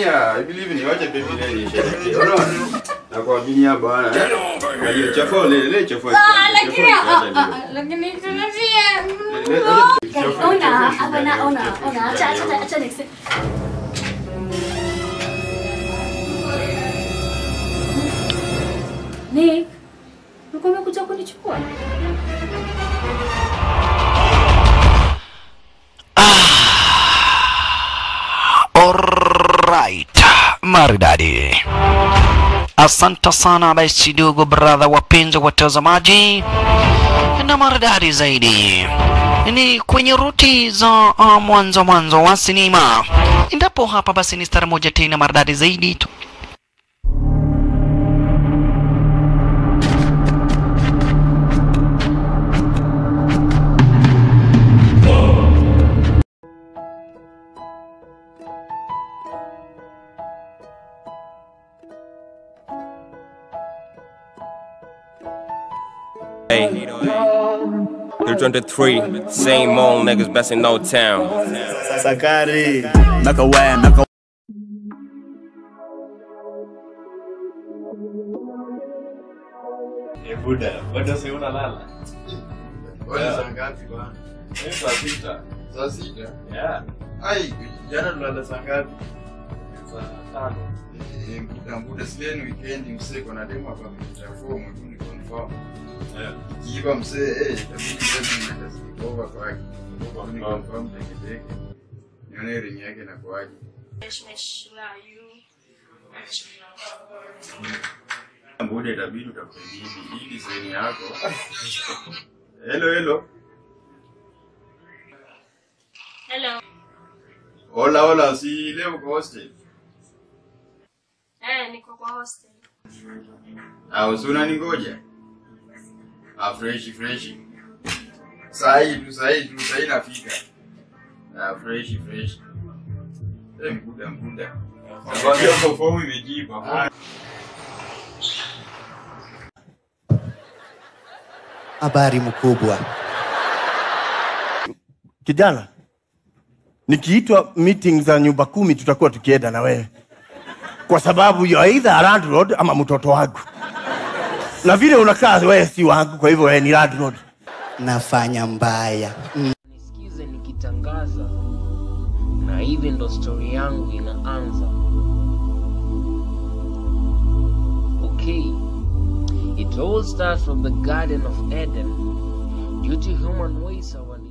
Aminia, I believe ni wacha baby leo isherekee. Unaona? Na kwa Aminia bwana. Na hiyo chafu ile ile chafu. Ah, lakini ah, ah, lakini tunazie. Ona, hapana, ona, ona. Acha acha acha next. Nick, ulikuwa umekuja kunichukua? Alright, maridadi. Asante sana basi ndugu brother, wapenzi watazamaji, na maridadi zaidi ni kwenye ruti za uh, mwanzo mwanzo wa sinema. Endapo hapa basi ni stara moja tena maridadi zaidi tu. Hey, 323, same old niggas best in no town. Sakari. Nakawaya, naka Buda, bado si unalala? Wewe saa ngapi bwana? Ni saa sita. Saa sita. Yeah. Ai, jana tulala saa ngapi? Saa tano. Eh, muda muda sileni weekend msee kuna demo hapa amechafua mtu ni confirm. Yeah. Kiiba msee eh itabidi leo nenda sikova kwake. Ni confirm teke teke. Nione ring yake na kwaje. Muda itabidi utafute bibi hii design yako. Hello hello. Hello. Hola hola, si leo uko hostel. Eh, niko kwa hostel. Au si unaningoja? Ah, freshi freshi. Saa hii tu, saa hii tu, saa hii nafika. Ah, freshi freshi. Eh, mkuda mkuda. Nakwambia uko fomu imejipa. habari mkubwa. Kijana, nikiitwa meeting za nyumba kumi tutakuwa tukienda na wewe, kwa sababu you are either a landlord ama mtoto wangu, na vile unakaa wewe si wangu, kwa hivyo wewe ni landlord. Nafanya mbaya nisikize nikitangaza na hivi ndo stori yangu inaanza okay it all starts from the garden of eden due to human ways our